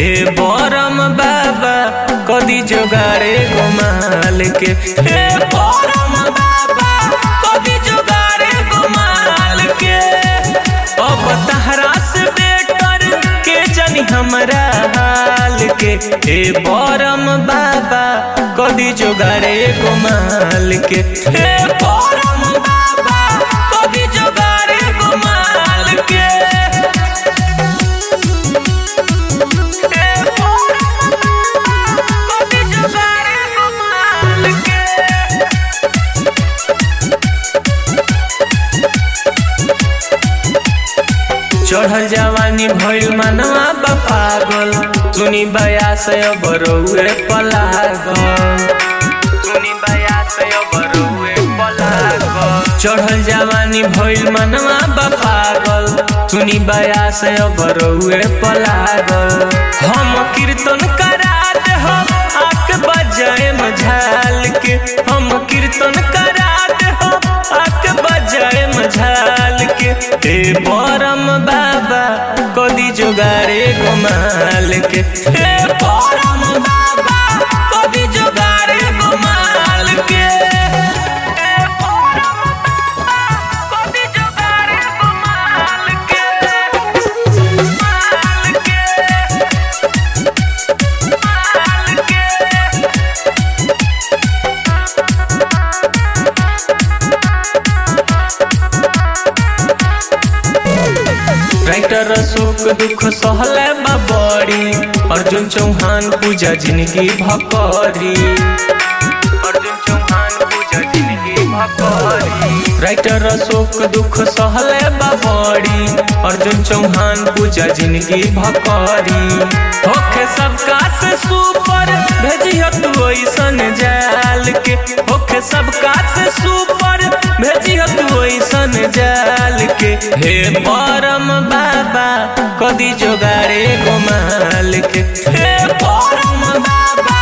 हे बरम बाबा कदी जोगाड़े गोमाल के हे बरम बाबा कदी जोगाड़े गोमाल के अब तहरा से बेटर के जानी हमरा हाल के हे बरम बाबा कदी जोगाड़े गोमाल के हे बरम बाबा कदी जोगाड़े गोमाल के चढ़ल जवानी भइल मनवा बा पागल सुनी बया से बरौए पलागल सुनी बया से बरौए पलागल चढ़ल जवानी भइल मनवा बा पागल सुनी बया से बरौए पलागल हम कीर्तन करा दे हो आक बजाए मझाल के हम कीर्तन करा दे हो आक बजाए मझाल के हे परम बाबा कदी जोगारे गोमाल के हे परम बाबा कदी जोगारे गोमाल के हे परम बाबा कदी जोगारे गोमाल के माल के माल के राइटर अशोक दुख सहले बा बड़ी अर्जुन चौहान पूजा जिंदगी भकरी अर्जुन चौहान पूजा जिंदगी भकरी राइटर अशोक दुख सहले बा बड़ी अर्जुन चौहान पूजा जिंदगी भकरी होखे सबका से सुपर भेजियो तू ऐसन जाल के होखे सबका से सुपर भेजियो तू ऐसन जाल के हे परम बाबा कदी जोगारे गोमाल के हे परम बाबा